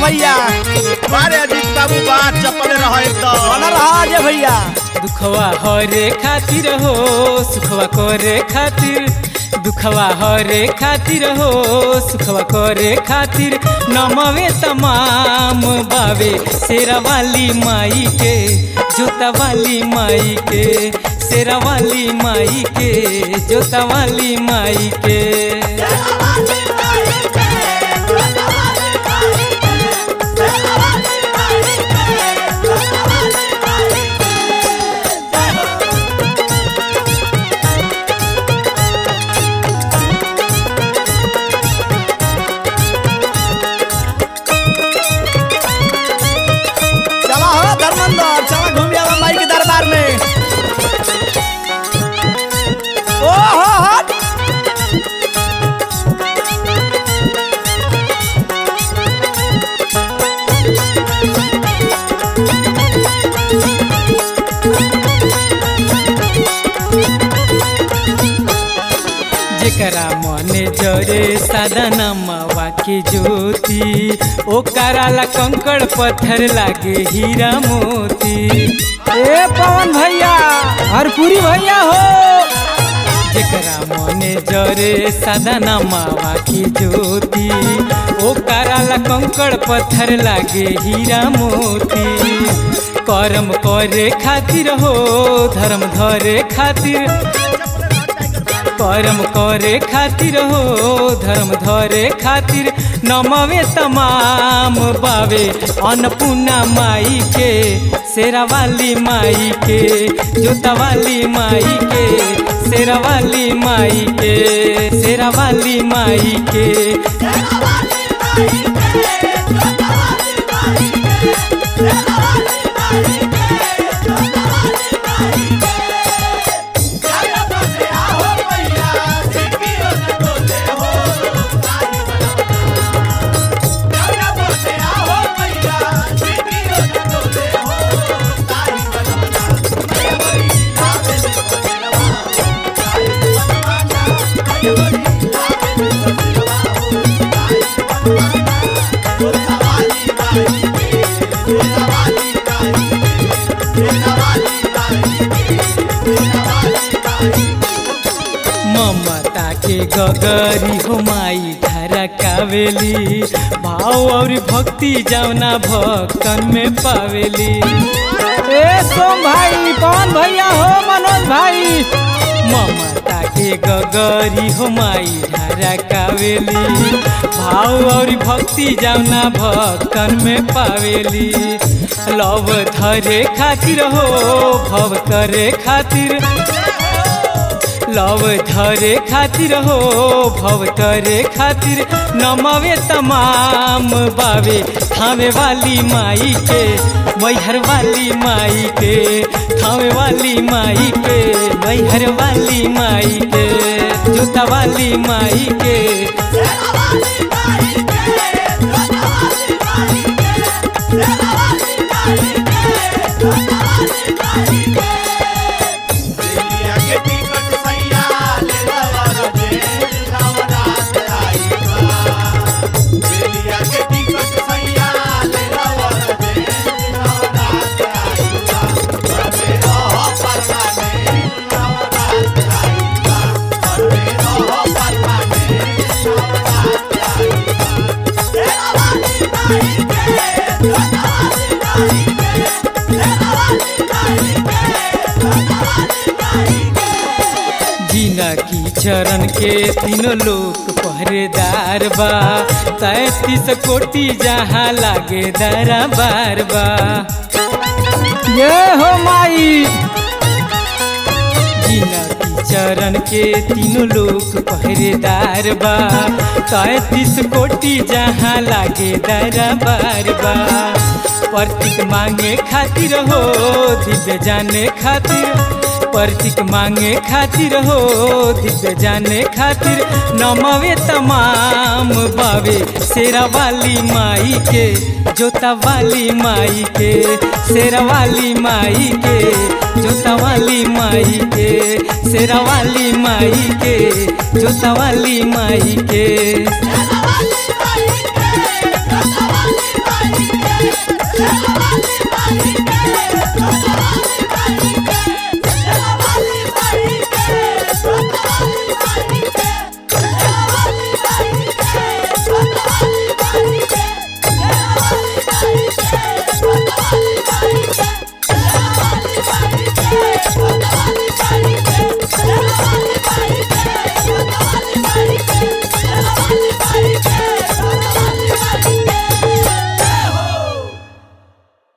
भैया बारे अजीत बाबू बात चपले रह बना एकदम रहा अजय भैया दुखवा हरे खातिर हो सुखवा करे खातिर दुखवा हरे खातिर हो सुखवा करे खातिर नमवे तमाम बावे शेरा वाली माई के जोता वाली माई के शेरा वाली माई के जोता वाली माई के चला हो धर्मेंद्र चला घूम आवा माई के दरबार में ओ हो हो जेकरा मने जरे सादा नमवा के ज्योति ओ कराला कंकड़ पत्थर लागे हीरा मोती ए पवन भैया हरपुरी भैया हो जेकरा मने जरे सादा नमवा के ज्योति ओ कराला कंकड़ पत्थर लागे हीरा मोती कर्म करे खातिर हो धर्म धरे खातिर कर्म करे खातिर हो धर्म धरे खातिर नमवे तमाम बावे अन्नपूर्णा माई के शेरा वाली माई के जोता वाली माई के शेरा वाली माई के शेरा वाली माई के ममता के गगरी हो माई धारा कावेली भाव और भक्ति जावना भक्तन में पावेली ए सोम भाई पवन भैया हो मनोज भाई ममता के गगरी हो माई धारा कावेली भाव और भक्ति जावना भक्तन में पावेली लव धरे खातिर हो भव करे खातिर लव धरे खातिर हो भव करे खातिर नमवे तमाम बावे थामे वाली माई के मैहर वाली माई के थामे वाली माई के मैहर वाली माई के जोता वाली माई के जीना की चरण के तीनों लोक पहरेदार बा तैतीस कोटि जहाँ लागे दरा बार बा ये हो माई जीना की चरण के तीनों लोक पहरेदार बा तैतीस कोटि जहाँ लागे दरा बार बा प्रतीक मांगे खातिर हो दिव्य जाने खातिर प्रतीक मांगे खातिर हो दिव्य जाने खातिर नमवे तमाम बावे शेरा वाली माई के जोता वाली माई के शेरा वाली माई के जोता वाली माई के शेरा वाली माई के जोता वाली माई के